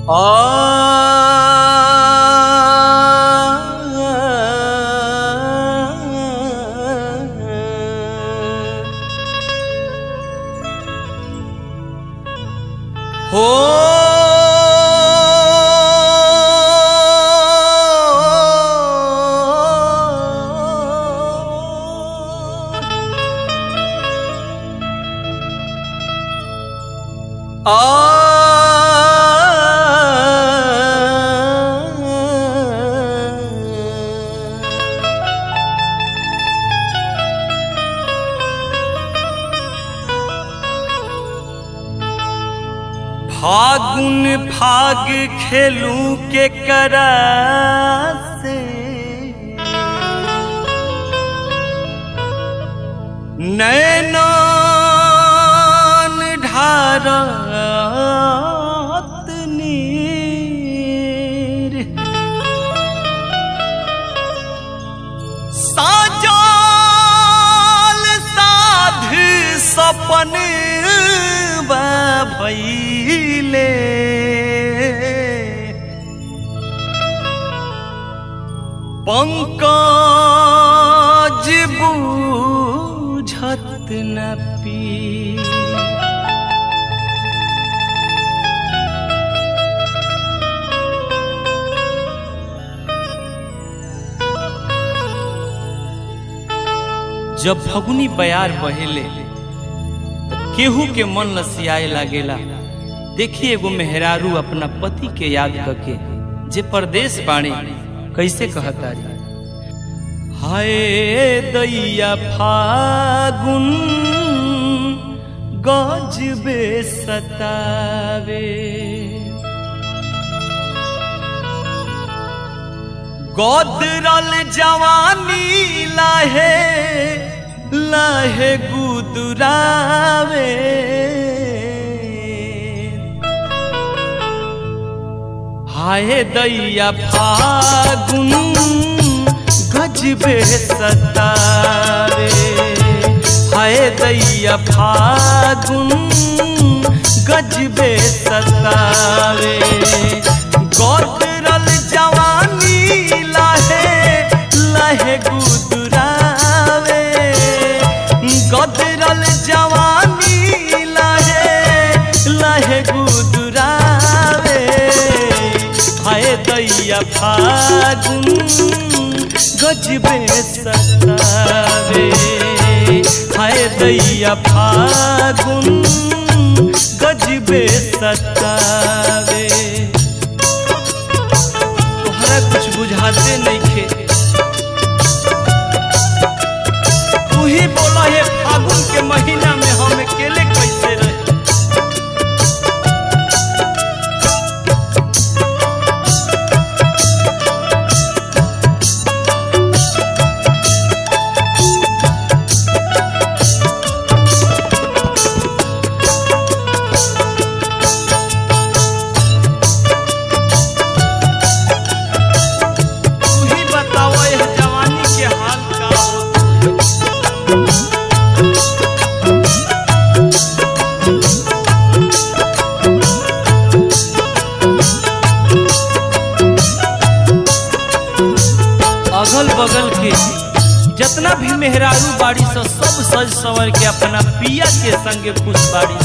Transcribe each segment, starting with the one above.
हो फागुन फाग खेलू के करा से नैनान ढारत नीर साजाल साध सपन भैले पंकज बूझत न पी जब फगुनी बयार बहेले तो केहू के मन लसियाए लागेला देखी एगो मेहरारू अपना पति के याद करके जे परदेश बाणे कैसे कहता रे हाय दैया फागुन गजबे सतावे गोदरल जवानी लाहे लाहे गुदुरावे हाय दैया फागुन गजबे सतावे हाय दैया फागुन गजबे सतावे गोदरल जवानी लाहे लाहे गुदुरावे गोदरल जवानी लाहे लाहे गुदुरावे हाय दैया फागुन गजबे सतावे हाय दैया फागुन गजबे सतावे तोहरा कुछ बुझाते नहीं खे तू ही बोला है फागुन के महीना में हम अकेले कैसे रहे तू ही बताओ यह जवानी के हाल का होता है अगल बगल के जितना भी मेहरारू बाड़ी से सब सज सवर के अपना पिया के संगे खुश बाड़ी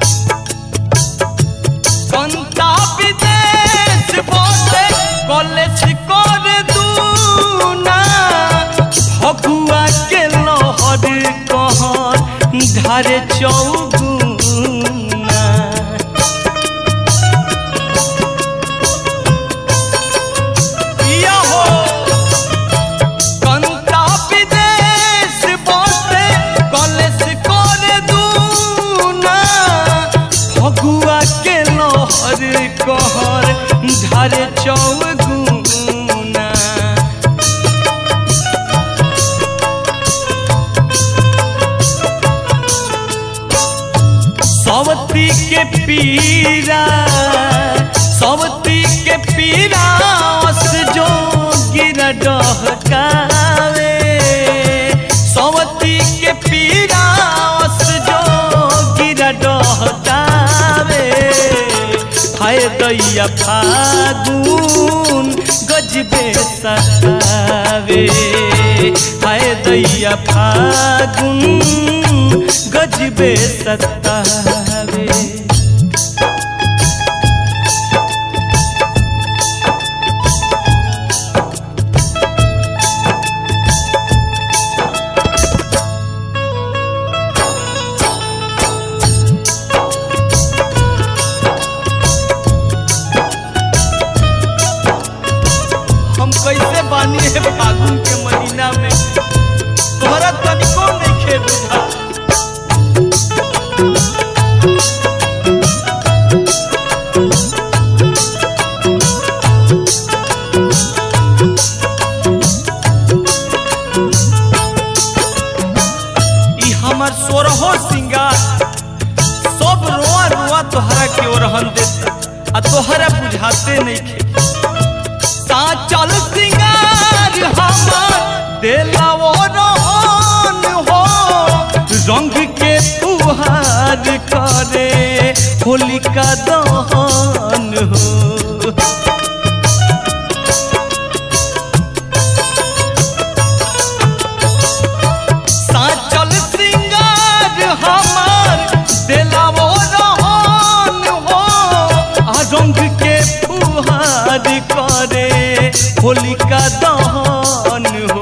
कंता विदेश बोले कॉलेज कर दूना भगुआ के लहर कहर धारे चौगुना पिया हो कंता विदेश बोले कॉलेज कर दूना फगुआ के लहर कहर धारे चौगुना सवती के पीरा सवती के पीरा अस जो गिरा डहकावे सवती के पीरा अस जो गिरा डहकावे हाय दैया फागुन गजबे सतावे हाय दैया फागुन गजबे सतावे हम कैसे बानी है फागुन के महीना में तोहरा तनिको नहीं खे बुझा ई हमर सोरहो सिंगार सब रोआ रोआ तोहरा के ओरहन देता आ तोहरा बुझाते नहीं खे साचल सिंगार हमर देलाओ रहन हो रंग के तुहार करे होलिका दहन हो साचल सिंगार हमर देलाओ रहन हो आ रंग के फुहार करे होलिका दहन हो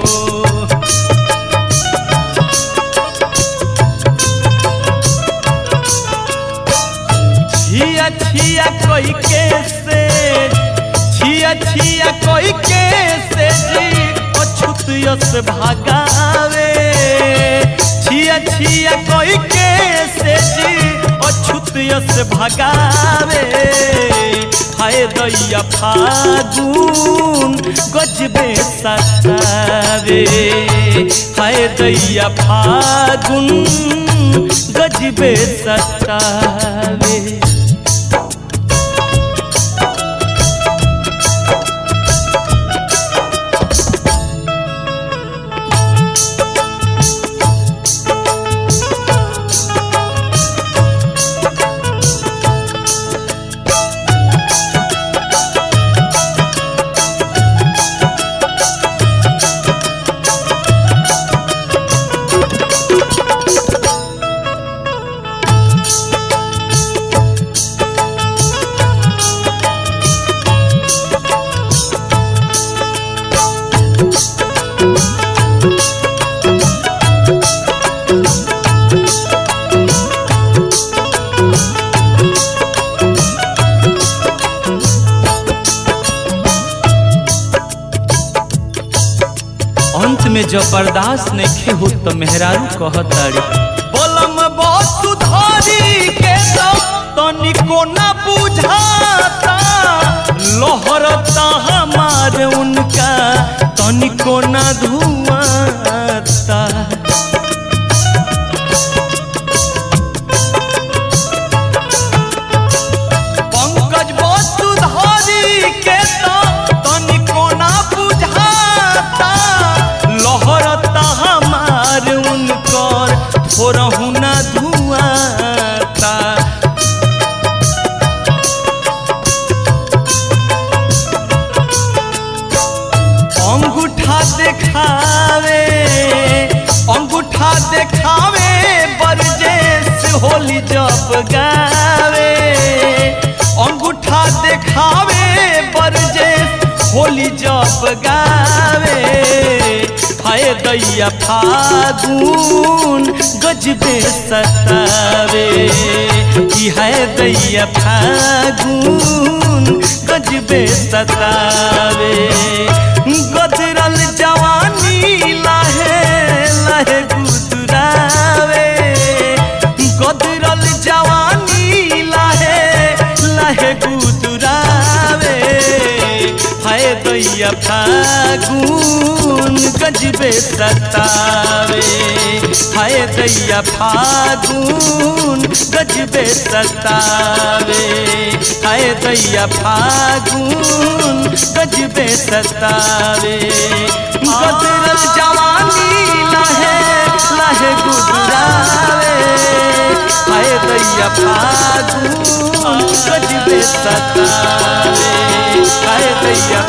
छिया छिया कोई के से छिया छिया कोई के से जी अछूत यस भागावे छिया छिया कोई के से जी अछूत यस भागावे हाय दैया फागुन गजबे सतावे हाय दैया फागुन गजबे सतावे अंत में जब बर्दाश्त नहीं हो तो मेहरारू कहतारी बोलम बहुत धारी के तो तनिको न बुझाता लोहरता हमार उनका तनिको न धुआता पंकज वसुधारी के तो तनिको ना बुझाता लहरता हमार उनकर थोरहु ना धुआता अंगूठा देखावे अंगूठा देखावे बरजेस होली जब गावे अंगूठा देखावे बरजेस होली जब गावे हाय दैया फागुन गजबे सतावे कि हाय दैया फागुन गजबे सतावे गदरल जवानी लाहे लाहे गुदरावे गदरल जवानी लाहे लाहे गुदरावे हाय दैया फागुन गजबे सतावे हाय दैया फागुन गजबे सतावे हाय दैया फागुन गजबे सतावे गदरल जवानी लाहे लाहे गुदरावे हाय दैया फागुन गजबे सतावे हाय दैया